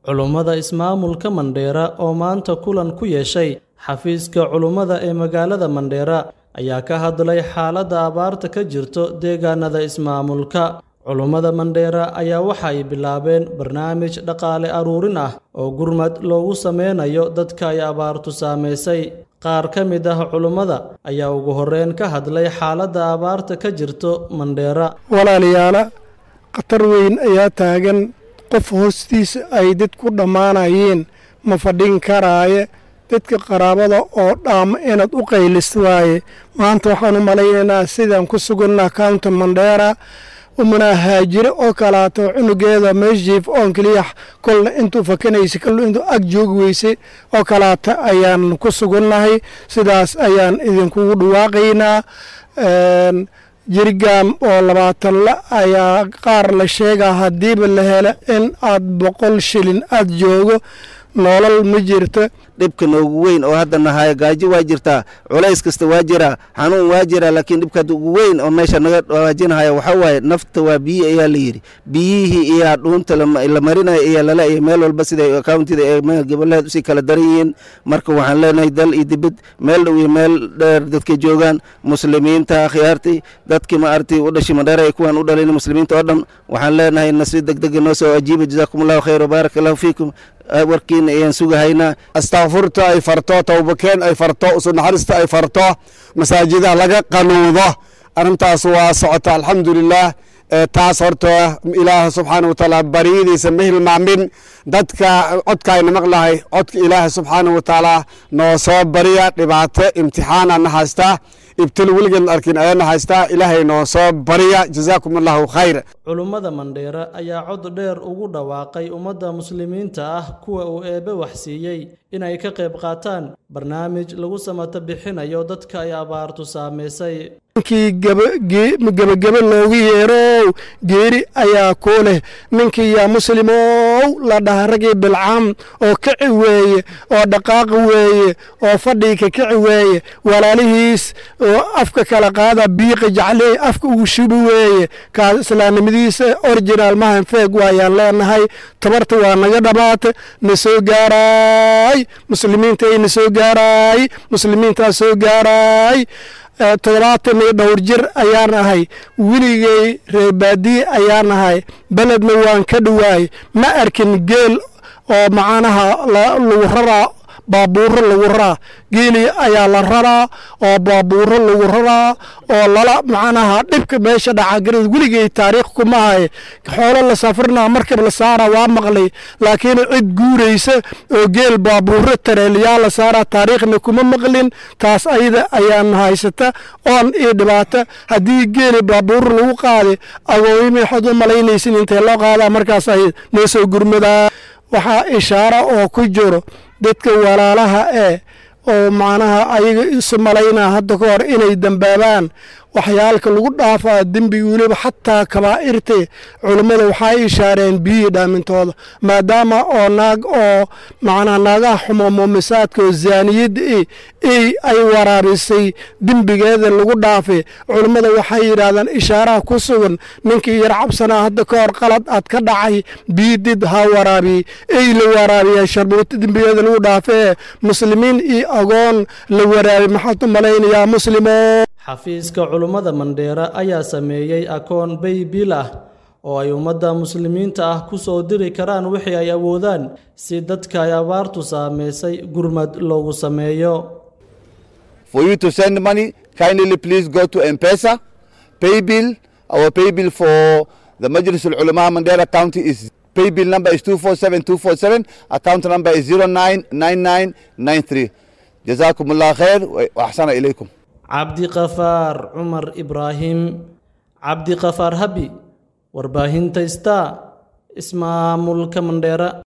culummada ismaamulka mandheera oo maanta kulan ku yeeshay xafiiska culummada ee magaalada mandheera ayaa ka hadlay xaaladda abaarta ka jirto deegaanada ismaamulka culummada mandheera ayaa waxay bilaabeen barnaamij dhaqaale aruurin ah oo gurmad loogu sameynayo dadka ay abaartu saamaysay qaar ka mid ah culummada ayaa ugu horreyn ka hadlay xaaladda abaarta ka jirto mandheera walaalayaala khatar weyn ayaa taagan qof hoostiisa ay dad ku dhammaanayeen ma fadhin karaaye dadka qaraabada oo dhaama inaad u qaylis waaye maanta waxaan u malaynaynaa sidaan ku suganna county mandheera umanaa haajire oo kalaato cunugeeda meesjiif oon keliya kolna intuu fakanaysa kolna intuu ag joogi weysay oo kalaata ayaan ku sugannahay sidaas ayaan idinkugu dhawaaqaynaa jirgaam oo labaatan la ayaa qaar la sheegaa haddiiba la helo in aad boqol shilin aad joogo nolol ma jirto dhibka noogu weyn oo hadda nahayo gaajo waa jirtaa culays kasta waa jiraa xanuun waa jiraa laakiin dhibka hadda ugu weyn oo meesha naga waajinahaya waxaa waaye nafta waa biyi ayaa la yidhi biyihii iyaa dhuunta la marinayo iyaa lala iyo meel walba siday akauntida ee goboleed usii kala daran yihiin marka waxaan leenahay dal iyo dibad meel dhow iyo meel dheer dadka joogaan muslimiinta akhyaartii dadkii ma aragtay u dhashay madheer ay kuwaan u dhalayn muslimiinta oo dhan waxaan leenahay nasi degdega noo soo ajiiba jazaakum allahu khayr wbaaraka allahu fiikum warkiina ayaan sugahaynaa astakfurta ay farto towbakeen ay farto usu naxariista ay farto masaajidaha laga qanuudo arrintaas waa socota alxamdulilah taas horta ilaah subxaana watacaala baryadiisa ma hilmaamin dadka codkaayna maqlahay codka ilaaha subxaana watacaala noo soo barya dhibaato imtixaana na haystaa ibtil weligeed arkin ayaana haystaa ilaahay noo soo barya jazaakum allahu khayr culummada mandheera ayaa cod dheer ugu dhawaaqay ummadda muslimiinta ah kuwa uu eebbe waxsiiyey inay ka qayb qaataan barnaamij lagu samato bixinayo dadka ay abaartu saamaysay ninkii gebagebe loogu yeerow geeri ayaa kuu leh ninkii yaa muslimow la dhaha ragii bilcaam oo kici weeye oo dhaqaaqi weeye oo fadhiika kici weeye walaalihiis oo afka kala qaada biiqa jacley afka ugu shubi weeye kaas islaamnimadiisa originaal mahan feeg waayaan leenahay tabarta waa naga dhammaata na soo gaaraay muslimiinta ay na soo gaaraay muslimiintaa soo gaaraay toddobaatan iyo dhowr jir ayaan ahay weligay reebaadiye ayaan ahay beledna waan ka dhowaay ma arkin geel oo macanaha lagu raraa baabuuro lagu raraa geeli ayaa la raraa oo baabuuro lagu raraa oo lala macnaha dhibka meesha dhacagarad weligay taariikh kuma haye xoolo la safrinaa markab la saaraa waa maqlay laakiin cid guuraysa oo geel baabuuro tareeliyaa la saaraa taariikhna kuma maqlin taas ayada ayaan haysata oon io dhibaata haddii geeli baabuuro lagu qaaday agooyimi waxaad u malaynaysin intee loo qaadaa markaas ay noo soo gurmadaa waxaa ishaaro oo ku jiro dadka walaalaha ee oo macnaha ayaga isu malaynaa hadda ka hor inay dambaabaan waxyaalka lagu dhaafaa dembiga weliba xataa kabaa'irte culummada waxay ishaareen biyihii dhaamintooda maadaama oo naag oo macnaha naagaha xumo muumisaadka oo zaaniyadda e ey ay waraabisay dembigeeda lagu dhaafay culummada waxay yidhaahdaan ishaaraha ku sugan ninkii yar cabsanaa hadda ka hor qalad aad ka dhacay biyidid ha waraabiyey ey la waraabiya sharbuuto dembigeeda lagu dhaafee muslimiin iyo agoon la waraabiy maxaad u malaynayaa muslimo xafiiska culummada mandheera ayaa sameeyey akoon baybil ah oo ay ummadda muslimiinta ah ku soo diri karaan wixii ay awoodaan si dadka ay abaartu saamaysay gurmad loogu sameeyo For you to send money, kindly please go to M-Pesa. Paybill, our paybill for the Majlis al-Ulama Mandera County is paybill number is 247247, account number is 099993. جزاكم الله خير وأحسن إليكم. cabdi kafaar cumar ibraahim cabdi kafaar habi warbaahinta star ismaamulka mandheera